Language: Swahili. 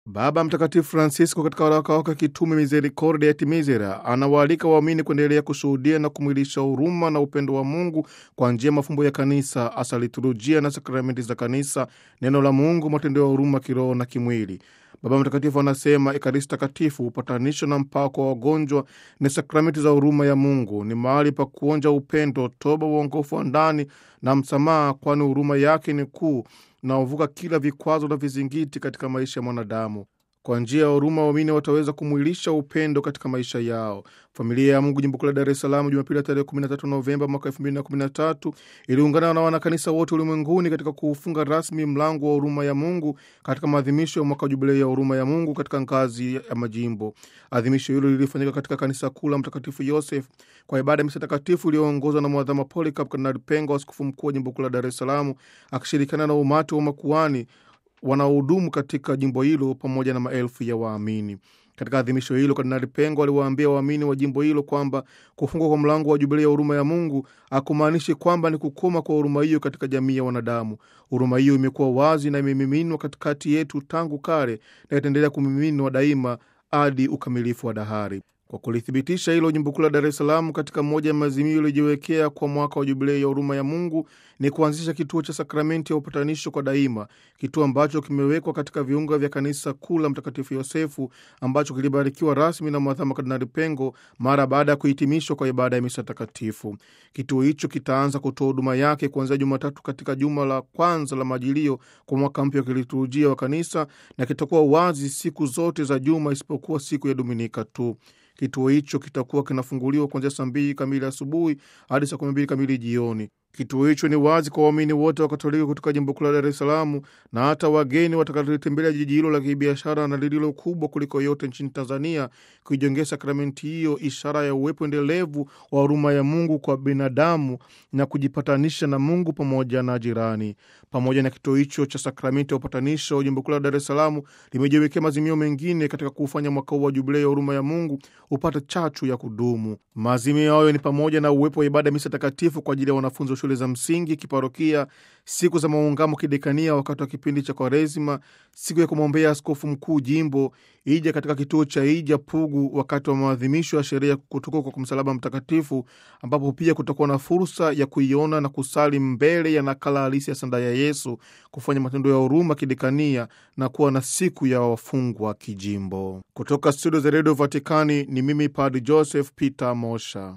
Baba Mtakatifu Francisco katika waraka wake kitume Misericordia et Misera anawaalika waamini kuendelea kushuhudia na kumwilisha huruma na upendo wa Mungu kwa njia ya mafumbo ya kanisa, hasa liturujia na sakramenti za kanisa, neno la Mungu, matendo ya huruma kiroho na kimwili. Baba Mtakatifu anasema Ekaristi Takatifu, upatanisho na mpako wa wagonjwa ni sakramenti za huruma ya Mungu, ni mahali pa kuonja upendo, toba, uongofu wa ndani na msamaha, kwani huruma yake ni kuu naovuka kila vikwazo na vizingiti katika maisha ya mwanadamu. Kwa njia ya huruma, waamini wataweza kumwilisha upendo katika maisha yao. Familia ya Mungu jimbo kuu la Dar es Salaam, Jumapili ya tarehe 13 Novemba mwaka 2013 iliungana na wanakanisa wote ulimwenguni katika kuufunga rasmi mlango wa huruma ya Mungu katika maadhimisho ya mwaka wa jubilei ya huruma ya Mungu katika ngazi ya majimbo. Adhimisho hilo lilifanyika katika kanisa kuu la Mtakatifu Yosef kwa ibada ya misa takatifu iliyoongozwa na Mwadhama Polycarp Kardinali Pengo, askofu mkuu wa jimbo kuu la Dar es Salaam, akishirikiana na umati wa makuani wanaohudumu katika jimbo hilo pamoja na maelfu ya waamini. Katika adhimisho hilo, Kardinali Pengo aliwaambia waamini wa jimbo hilo kwamba kufungwa kwa mlango wa jubilei ya huruma ya Mungu hakumaanishi kwamba ni kukoma kwa huruma hiyo katika jamii ya wanadamu. Huruma hiyo imekuwa wazi na imemiminwa katikati yetu tangu kale na itaendelea kumiminwa daima hadi ukamilifu wa dahari. Kwa kulithibitisha hilo, jimbo kuu la Dar es Salaam katika moja ya maazimio iliyojiwekea kwa mwaka wa jubilei ya huruma ya Mungu ni kuanzisha kituo cha sakramenti ya upatanisho kwa daima, kituo ambacho kimewekwa katika viunga vya kanisa kuu la Mtakatifu Yosefu ambacho kilibarikiwa rasmi na Mwadhama Kardinali Pengo mara baada ya kuhitimishwa kwa ibada ya misa takatifu. Kituo hicho kitaanza kutoa huduma yake kuanzia Jumatatu katika juma la kwanza la Majilio kwa mwaka mpya wa kiliturujia wa kanisa na kitakuwa wazi siku zote za juma isipokuwa siku ya Dominika tu. Kituo hicho kitakuwa kinafunguliwa kuanzia saa mbili kamili asubuhi hadi saa kumi mbili kamili jioni. Kituo hicho ni wazi kwa waamini wote wa Katoliki kutoka jimbo kuu la Dar es Salaam na hata wageni watakaotembelea jiji hilo la kibiashara na lililo kubwa kuliko yote nchini Tanzania, kuijengea sakramenti hiyo, ishara ya uwepo endelevu wa huruma ya Mungu kwa binadamu na kujipatanisha na Mungu pamoja na jirani. Pamoja na kituo hicho cha sakramenti ya upatanisho, jimbo kuu la Dar es Salaam limejiwekea maazimio mengine katika kuufanya mwaka huu wa jubilei ya huruma ya Mungu upate chachu ya kudumu. Maazimio hayo ni pamoja na uwepo wa ibada ya misa takatifu kwa ajili ya wanafunzi wa shule za msingi, kiparokia, siku za maungamo kidekania wakati wa kipindi cha Kwaresima, siku ya kumwombea askofu mkuu jimbo, Ija katika kituo cha Ija Pugu wakati wa maadhimisho ya sherehe ya kutukuka kwa msalaba mtakatifu, ambapo pia kutakuwa na fursa ya kuiona na kusali mbele ya nakala halisi ya sanda ya Yesu, kufanya matendo ya huruma kidekania na kuwa na siku ya wafungwa kijimbo. Kutoka studio za redio Vatikani ni mimi Padri Joseph Peter Mosha.